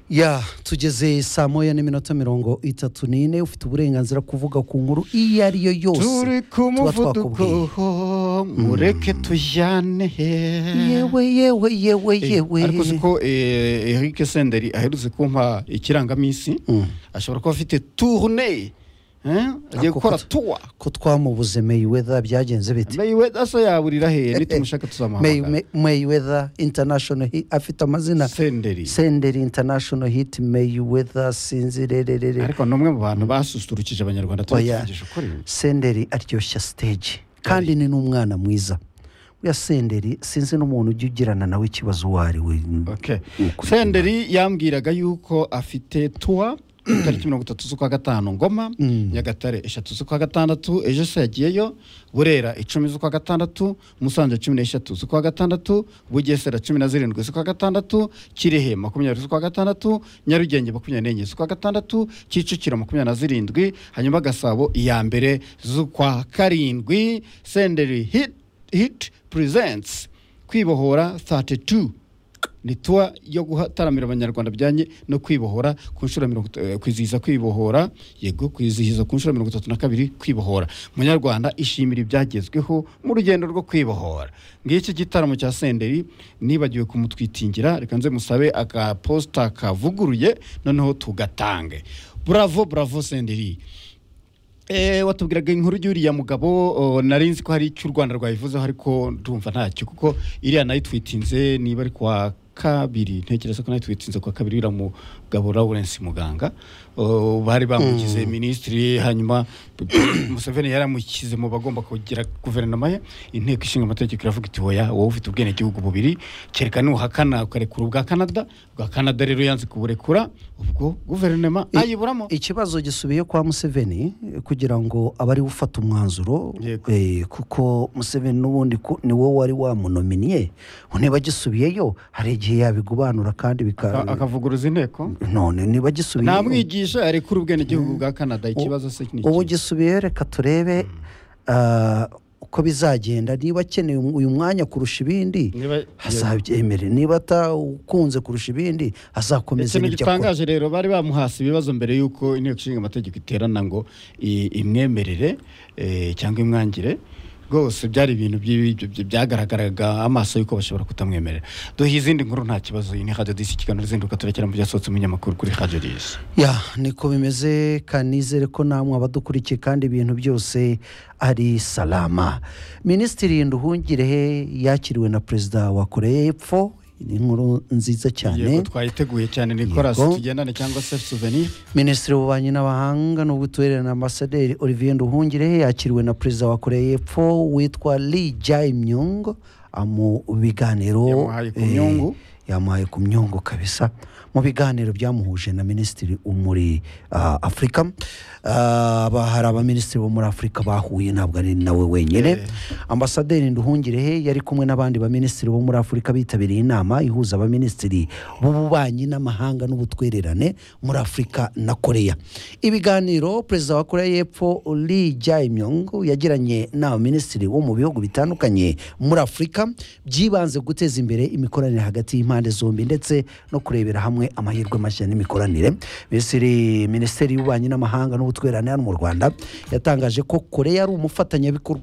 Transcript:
ya tugeze saa moya n'iminota mirongo itatu n'ine ufite uburenganzira kuvuga ku nkuru iyo ari yo yose turi ku tuba muvuduko twakubwiye mureke tujyane yewe yewe yewe yewe ariko si ko eh, eric senderi aherutse kumpa ikirangaminsi ashobora kuba afite tourne eh, agiye Ako gukora kutu- tour ko twamubuze Mayweather byagenze bite Mayweather so yawurira he nitumushaka May- tuzamuhamagara May- Mayweather international hit afite amazina senderi Senderi international hit Mayweather sinzi rererere ariko ni umwe mu bantu basusurukije abanyarwanda Oya. tubigisha ukuri Senderi aryoshya stage kandi ni n'umwana mwiza uya Senderi sinzi n'umuntu ujya ugirana nawe ikibazo uwo ari we Okay. Ukuri. senderi yambwiraga yuko afite tuwa tariki mirongo itatu z'ukwa gatanu ngoma nyagatare eshatu z'ukwa gatandatu ejo se yagiyeyo burera icumi z'ukwa gatandatu musanze cumi n'eshatu z'ukwa gatandatu bugesera cumi na zirindwi z'ukwa gatandatu kirehe makumyabiri z'ukwa gatandatu nyarugenge makumyabiri n'enye z'ukwa gatandatu kicukiro makumyabiri na zirindwi hanyuma gasabo iya mbere z'ukwa karindwi senderi hit, hit presents kwibohora 32 ni tuwa yo gutaramira abanyarwanda bijyanye no kwibohora ku nshuro ya mirongo eh, kwizihiza kwibohora yego kwizihiza ku nshuro ya mirongo itatu na kabiri kwibohora munyarwanda ishimira ibyagezweho mu rugendo rwo kwibohora ngiki gitaramo cya senderi nibagiwe kumutwitingira reka nze musabe akaposita kavuguruye noneho tugatange bravo bravo senderi Eh, watubwiraga inkuru y'uriya mugabo oh, nari nzi ko hari icyo u rwanda rwayivuzeho ariko ndumva ntacyo kuko iriya nayitwitinze niba ari kwa kabiri ntekereza ko nayitwitinze kwa kabiri uriya mugabo lawrence muganga Oh, bari bamugize minisitiri hanyuma museveni yaramukize mu bagomba kugira guverinoma ye inteko ishinga amategeko iravuga iti woya wowe ufite ubwenegihugu bubiri kereka nuhakana ukarekura ubwa canada ubwa canada rero yanze kuburekura ubwo guverinoma I- ayiburamo ikibazo gisubiye kwa Museveni eh, kugira ngo abe ariwe ufata umwanzuro Yego. eh, kuko Museveni n'ubundi ko- ni wowe wari wamunominiye niba gisubiyeyo hari igihe yabigubanura kandi bika Aka- akavuguruza inteko none niba gisubiye namwigisha arekura ubwenegihugu bwa canada ikibazo se ni ubu iki? gisubiye reka turebe ah, uko bizagenda niba akeneye um- uyu mwanya kurusha ibindi Niba- azabyemere niba atawukunze kurusha ibindi azakomeza ikintu n'ibyo akora gitangaje rero bari bamuhasi ibibazo mbere y'uko inteko ishinga amategeko iterana ngo i- imwemerere eh, cyangwa imwangire rwose byari ibintu by'i- byi- byi- byagaragaraga amaso y'uko bashobora kutamwemerera duha izindi nkuru nta kibazo iyi ni radio disi ikiganiro izinduka turekera mu byasohotse mu nyamakuru kuri radio disi ya niko bimeze kanizere ko namwe abadukurikiye kandi ibintu byose ari salama minisitiri nduhungirehe yakiriwe na perezida wa koreya y'epfo ni inkuru nziza cyane yego twayiteguye cyane nicolas Yego. tugendane cyangwa se souvenir minisitiri w'ububanyi n'abahanga n'ubutwererane na ambasaderi olivier nduhungirehe yakiriwe na perezida wa koreya y'epfo witwa li jayimyung mu biganiro Yamuhaye ku eh, myungu. yamuhaye ku myungu kabisa mu biganiro byamuhuje na minisitiri wo muri ah, afurika Ah, aba- hari abaminisitiri bo muri afurika bahuye ntabwo ari nawe wenyine ambasaderi nduhungirehe yari kumwe n'abandi baminisitiri bo muri afurika bitabiriye inama ihuza abaminisitiri b'ububanyi n'amahanga n'ubutwererane muri afurika na koreya ibiganiro perezida wa koreya y'epfo li jayimyong yagiranye n'abaminisitiri bo mu bihugu bitandukanye muri afurika byibanze guteza imbere imikoranire hagati y'impande zombi ndetse no kurebera hamwe amahirwe mashya n'imikoranire minisitiri minisiteri y'ububanyi n'amahanga n'ubutwererane hano mu rwanda yatangaje ko koreya ari umufatanyabikorwa